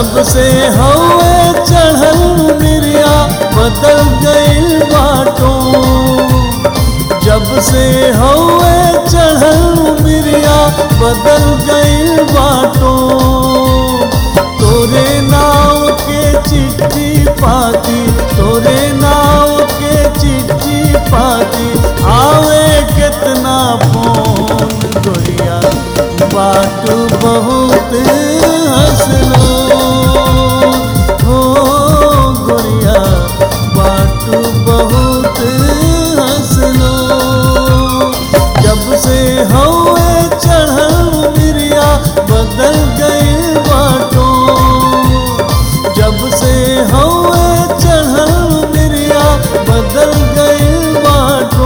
जब से हवे चढ़ल मिरिया बदल गइल बाटो जब से हवे चढ़ल मिरिया बदल गइल बाटो तोरे नाव के चिट्ठी पाती तोरे नाव के चिट्ठी पाती आवे कितना फोन गोरिया बाट बहुत हंसलो हो गोरिया बाट बहुत हंसलो जब से हवे चढ़ल मिरिया बदल गई बाटो जब से हवे चढ़ल मिरिया बदल गई बाटो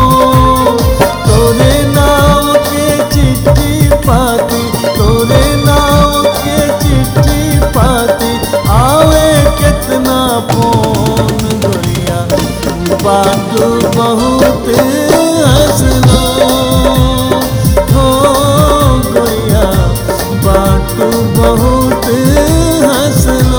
तोरे नाव के चिट्ठी पाती तोरे नाव के चिट्ठी पाती आवे कितना फोन गोरिया बात बहुत हंसलो हो गोरिया बात बहुत हंसलो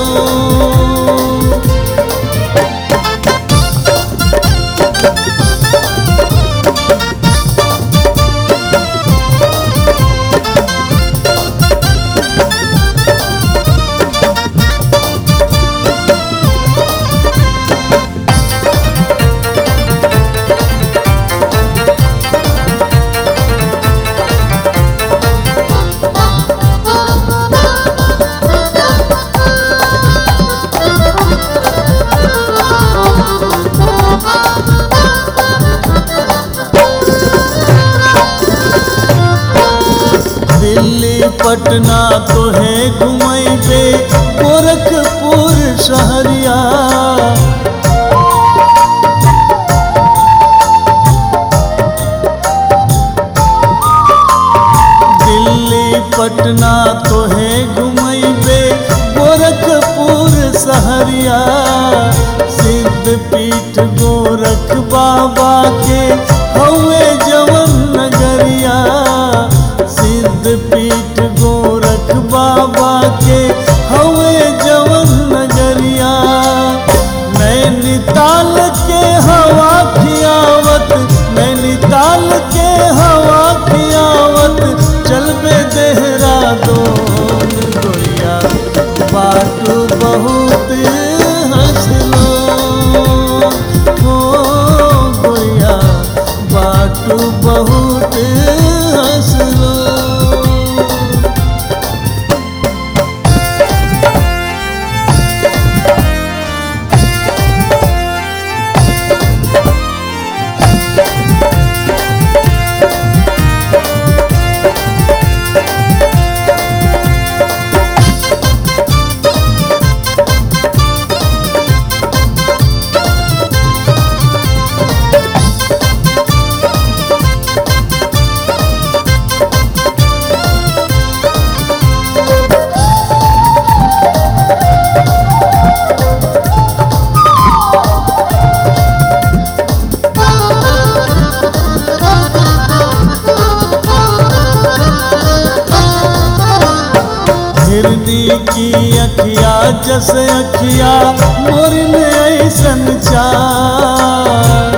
दिल्ली पटना तो है घुमैबे गोरखपुर शहरिया दिल्ली पटना तो है घुमैबे गोरखपुर शहरिया सिद्ध पीठ गोरख बाबा के हवे जवन नगरिया सिद्ध पीठ गोरख बाबा के हवे जवन नगरिया नैनीताल के हवा खियावत नैनीताल के हवा खियावत चलबे देहरादून गोरिया बाट बहुत हंसलो हो गोरिया बाट बहुत हंसलो हिरनी की अखिया जस अखिया मोर में ऐसन चार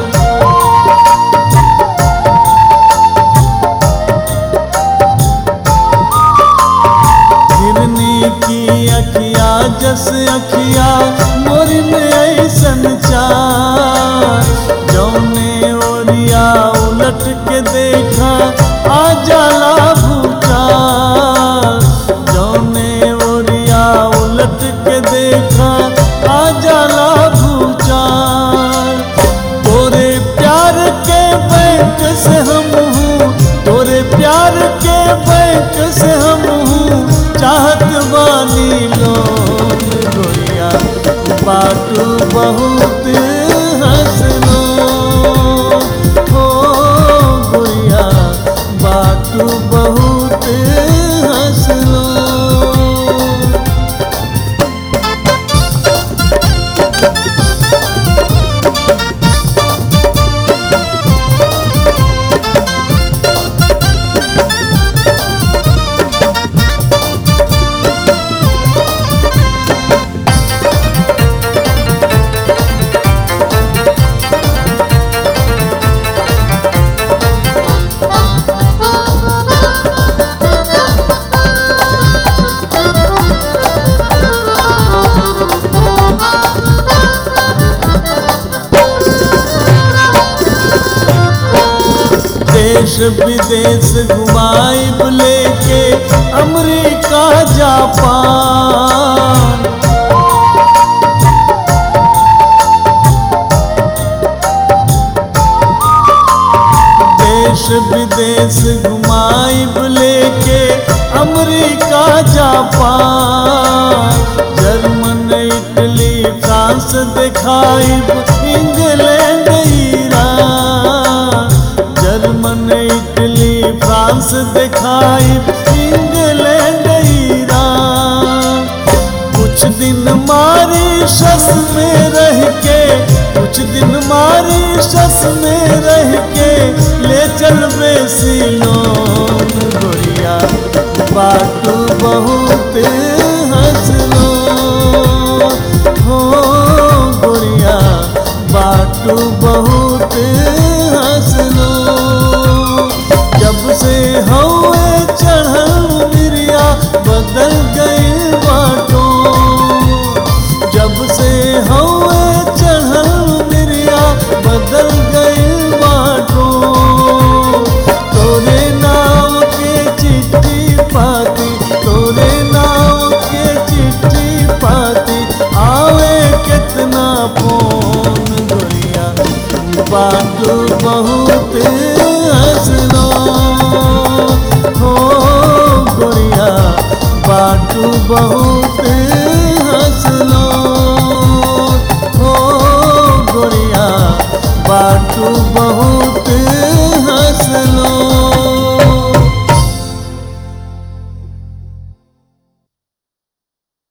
हिरनी की अखिया जस अखिया मोर में ऐसन चार जौने ओरिया उलट के देखा आ जाला भूचार जौने ओरिया उलट के देखा आ जाला भूचार तोरे प्यार के बैंक से हम हूँ तोरे प्यार के बैंक से हम हूँ चाहत बानी लोन गोरिया बाटू बहुत हंसलो हो गोरिया बाटू बहुत हंसलो विदेश घुमाइब लेके अमेरिका जापान देश विदेश घुमाइब लेके America Japan German Italy France दिखाइब England Iran German Italy France दिखाइब